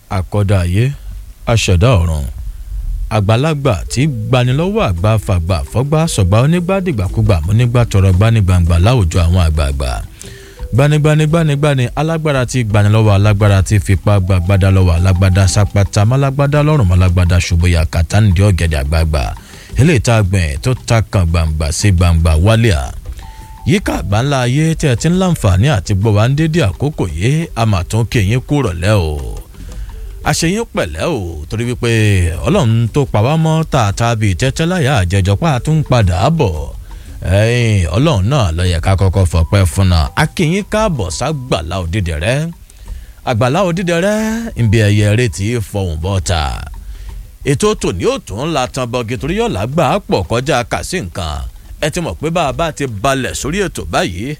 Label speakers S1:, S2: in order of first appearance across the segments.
S1: àkọ́dá ayé aṣẹ̀dá ọ̀run àgbàlagbà tí gbanilọ́wọ́ àgbà fàgbà fọ́gbà sọ̀gbà onígbàdìgbàkúgbà múnígbà tọrọ gbanigbangba láwùjọ àwọn àgbààgbà gbanigbanigbanigbani alágbára tí gbanilọ́wọ́ alágbára tí fipá gbàgbádá lọ́wọ́ alágbádá sápátá málágbádá lọ́rùn málágbádá ṣùgbọ́yà kàtàǹdì ọ̀gẹ̀dẹ̀ àgbààgbà eléyìí tá a gbìn tó ta kan gbangba sí gbangba wálé à yíká àgbáńlá ayé tí ẹ ti ń láǹfààní àti gbọ́ wá ń dédé àkókò yìí a mà tún kí yín kú rọ̀lẹ́ o àṣeyín pẹ̀lẹ́ o torí wípé ọlọ́run tó pa wá mọ́ tààtà bíi tẹ́tẹ́ láyà àjẹjọpá tó ń padà bọ̀ ọlọ́run náà ló yẹ ká kọ́kọ́ fọpẹ́ fún náà a kí yín káàbọ̀ ságbàlá òdìdẹ rẹ àgbàlá òdìdẹ rẹ ìbí ẹyẹ retí fọhùn bọ́ta ètò tòní ò tún la tan bọ́gì torí yọ̀lá gbà á pọ̀ kọjá kàsí nǹkan ẹ ti mọ̀ pé bá a bá ti balẹ̀ sórí ètò báyìí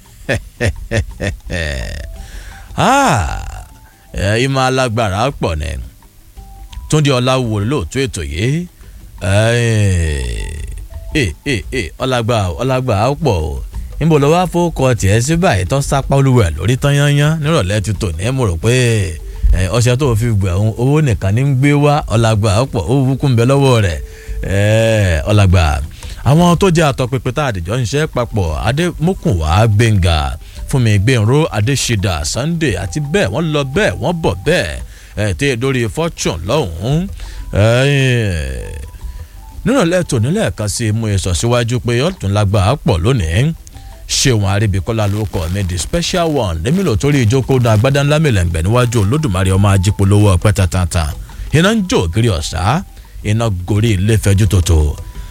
S1: ìmọ̀ alágbára pọ̀ ni túndé ọláwò lóòótọ́ ètò yìí ọlágbà ọlágbà pọ̀ o níbo ló wá fowókọ tiẹ̀ sí báyìí tó sápá olúwẹ̀ lórí tán yányán nírọ̀lẹ́ ti tò ní mo rò pé ọṣẹ tó fi gbẹ̀ owó nìkan ní ń gbé wá ọlágbà pọ̀ owó búkún bẹ lọ́wọ́ rẹ̀ ọlágbà àwọn tó jẹ́ àtọpinpin tá àdìjọ́ ń ṣe papọ̀ adémọ́kùnwá gbẹ̀ngà fúnmi gbẹ̀rún adéṣídà sunday àti bẹ́ẹ̀ wọ́n lọ bẹ́ẹ̀ wọ́n bọ̀ bẹ́ẹ̀ ẹ̀ tẹ́ lórí fortune lọ́hùn-ún nínú lẹ́tọ̀ nílẹ̀ kan sí mú èso síwájú pé ọ̀tún lágbà á pọ̀ lónìí ṣéwọn àríbíkọ́lá ló kọ́ mi the special one lèmi lò torí ìjókòó náà agbádá ńlá mìlẹ̀ǹgbẹ̀ níwájú olódùmarè ọmọ ajípolówó ọpẹ́ tantan iná ń jó ògiri ọ̀sá iná gorí ilé fẹjú tòtò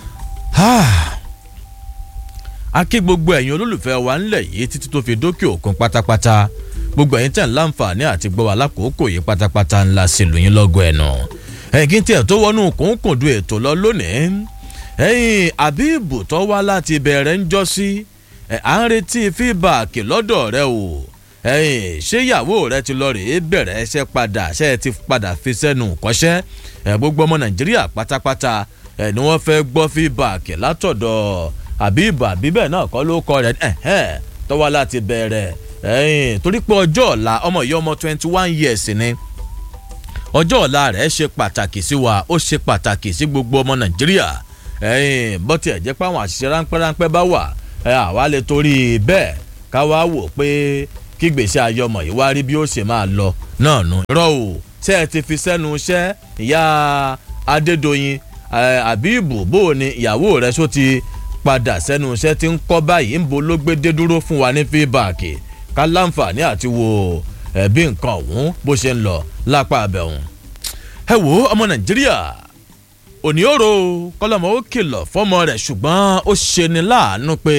S1: a kí gbogbo ẹ̀yin olólùfẹ́ wa ńlẹ̀ yìí títí tó fi dókè òkun pátápátá gbogbo ẹ̀yin tẹ̀ ń láǹfààní àti gbọ́ wa lákòókò yìí pátápátá ńlá sí lóyún lọ́gọ̀ ẹ̀nà ẹ̀yin tí ẹ̀ tó wọnú kòńkòndú ètò lọ lónìí ẹ̀yin àbíbù tó wá láti bẹ̀rẹ̀ ń jọ́ sí à ń retí fíbàkì lọ́dọ̀ rẹ o ẹ̀yin ṣé ìyàwó rẹ ti lọ rèé bẹ̀rẹ̀ ẹṣẹ́ padà ṣe é ti padà fi sẹ́nu kọ́ṣẹ́ ẹ̀ gbogbo ọmọ nàìjíríà pátápátá ẹ̀ ni wọ́n fẹ́ gbọ́ fíbàkì látọ̀dọ̀ àbíbù àbíbẹ̀ náà kọ́ ló kọ́ rẹ̀ ẹ̀hẹ́n tó wá láti bẹ̀rẹ̀ ẹ̀yìn torí pé ọjọ́ ọ̀la ọmọ yìí ọmọ twenty one years ni ọjọ́ ọ̀la rẹ̀ ṣe pàtàkì sí wa ó ṣe pàtàkì sí gbogbo ọmọ nàìjíríà ẹ̀yìn bọ́tì ẹ̀jẹ̀ pé àwọn àṣìṣe ráńpẹ́ ráńpẹ́ bá wà àwa lè torí bẹ́ẹ̀ ká wá wò pé kí gbèsè ayé ọmọ yìí wá rí bí ó ṣe máa lọ náà nù. irọ́ o ṣé ẹ ti fi sẹ́nu iṣẹ́ ìyá adédọ̀yìn àbíbù bó o ní ìyàwó rẹ̀ ṣó ti padà sẹ́nu iṣẹ́ tí ń kọ́ báyìí ń bo ló gbé dé dúró fún wa ní fíbàkì ká láǹfààní àti wo ẹ̀bí nǹkan ọ̀hún bó ṣe ń lọ lápá abẹ́hùn. ẹ wo ọmọ nàìjíríà òní òro kọlọmọ ó kìlọ̀ fọ́mọ rẹ̀ ṣùgbọ́n ó ṣe ni láàánú pé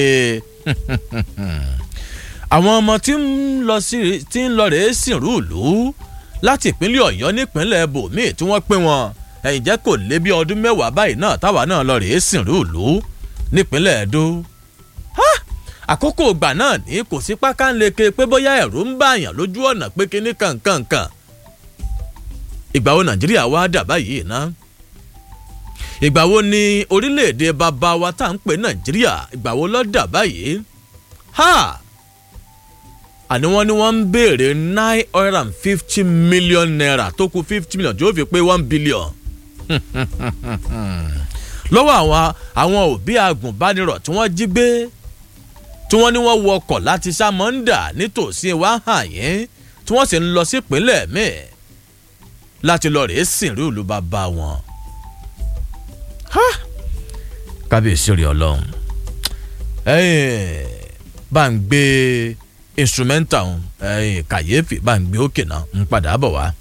S1: àwọn ọmọ tí ń lọ sí tí ń lọ rèé sìnrú ìlú láti ìpínlẹ̀ ọ̀yọ́ nípínlẹ̀ bòmíì tí wọ́n pín wọn ẹ̀yìn jẹ́ kò lé bí ọdún mẹ́wàá báyìí náà táwa náà lọ rèé sìnrú ìlú nípínlẹ̀ Ẹdó àkókò ìgbà náà ní kò sí pákánleke pé bóyá ẹ̀rù ń bàyàn lójú ọ̀nà pé kíní kankankan ìgbà wo Nàìjíríà wá dà báyìí ná ìgbà wo ni orílẹ̀-èdè bàbá wa tá à ń pè Nàìjíríà ìgbà wo ló dà báyìí ha àní wọ́n ní wọ́n ń béèrè nine hundred and fifty million naira tó kù fifty million tí ó fi pé one billion lọ́wọ́ àwọn àwọn òbí agùnbánirọ̀ tí wọ́n jí gbé tí wọ́n ní wọ́n wọkọ̀ láti sámọ́ńdà nítòsí wàhányín tí wọ́n sì ń lọ sípínlẹ̀ míì láti lọ rèé sìnrí ìlú bàbá wọn. kábíyèsí rí ọlọ́run bá ń gbé instrumental kàyéfì bá ń gbé òkè náà ń padà bọ̀ wá.